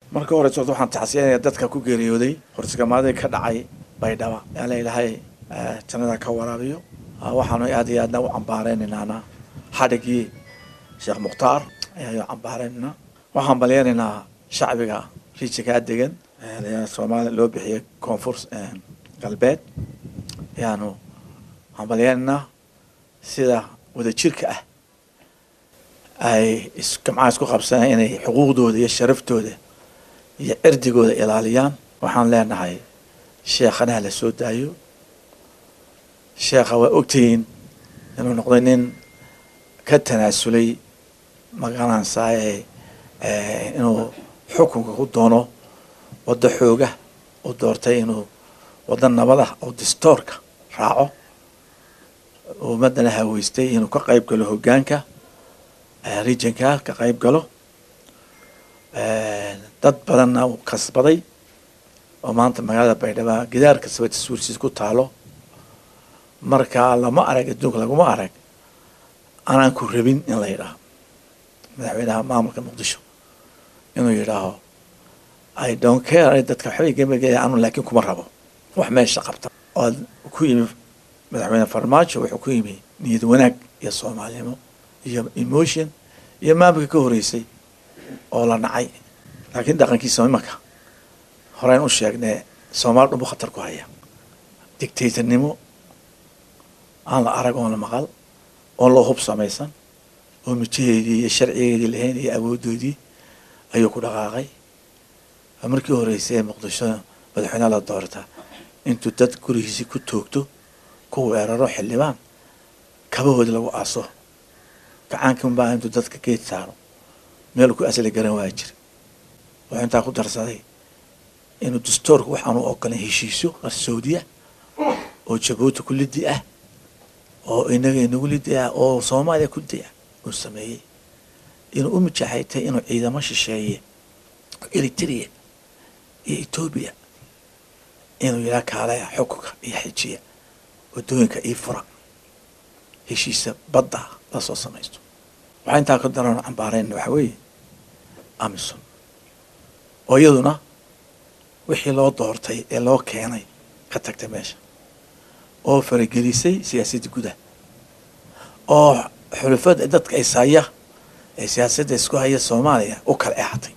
marka hore socto waxaan taxsiyanaya dadka ku geeriyooday horsigamaadii ka dhacay baydhaba yaala ilaahay jannada ka waraabiyo waxaanu aad iyo aadna u cambaareynaynaana xadhigii sheekh mukhtaar ayaanu cambaareynayna waxaan balyanaynaa shacbiga rijikaa degan soomaaliya loo bixiyay koonfur galbeed ayaanu hambalyanaynaa sida wadajirka ah ay gamcaha isku qabsanay inay xuquuqdooda iyo sharaftooda iyo cirdigooda ilaaliyaan waxaan leenahay sheekhanaha la soo daayo sheekha waa ogtihiin inuu noqday nin ka tanaasulay magaranaysaay inuu xukunka ku doono waddo xooga uu doortay inuu waddo nabada oo distoorka raaco ummadana haweystay inuu ka qayb galo hoggaanka regionka ka qayb galo dad badanna uu kasbaday oo maanta magaalada baydhaba gidaar kastaba tasuursiis ku taalo marka lama arag adduunka laguma arag anaan ku rabin in la yidhaaho madaxweynaha maamulka muqdisho inuu yidhaaho i don't care dadka waxbay gemagaya anu laakiin kuma rabo wax meesha qabta oo ku yimi madaxweyne farmaajo wuxuu ku yimi niyad wanaag iyo soomaalinimo iyo emotion iyo maamulka ka horeysay oo la nacay laakiin dhaqankiisa imanka horeyn u sheegnee soomaali dhunbu khatar ku haya dictatornimo aan la arag oon la maqal oon loo hub samaysan oo mijaheedii iyo sharcigeedii lahayn iyo awoodoodii ayuu ku dhaqaaqay markii horeysay ee muqdisho madaxweyneha la doorta intuu dad gurigiisii ku toogto ku weeraro xildhibaan kabahoodi lagu aaso gacaankan baa intuu dadka geed saaro meel ku asli garan waa jira wuxuu intaa ku darsaday inuu dastoorka waxaanu ogolan heshiisyo qarsowdiya oo jabuuti ku lidi ah oo inaga inagu lidi ah oo soomaaliya ku di ah uu sameeyey inuu u mijaxaytay inuu ciidamo shisheeye eritrea iyo etoobiya inuu yidhaha kaalaya xukunka iyo xejiya waddooyinka ii fura heshiisa badda lasoo samaysto waxaa intaa ka daran cambaareyna waxaa weeye amison oo iyaduna wixii loo doortay ee loo keenay ka tagtay meesha oo faragelisay siyaasadda gudaha oo xulufada dadka ishaya ee siyaasadda isku haya soomaaliya u kala exatay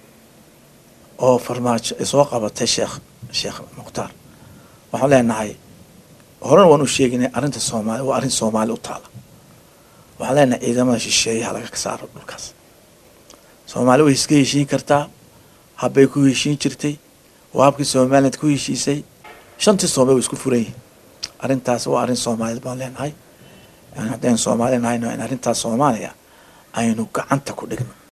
oo farmaajo ay soo qabatay sheekh sheekh mukhtaar waxaan leenahay horena waan u sheeginay arrinta soomaali waa arrin soomaali u taala waxaan leenahay ciidamada shisheeyaha laga saaro dhulkaas soomaali way iska heshiin kartaa habbay ku heshiin jirtay waa habkii somaliland ku heshiisay shantii soomali way isku furan yihin arrintaas waa arrin soomaaliyed baan leenahay haddaynu soomaali nahayno in arrintaas soomaaliya aynu gacanta ku dhigno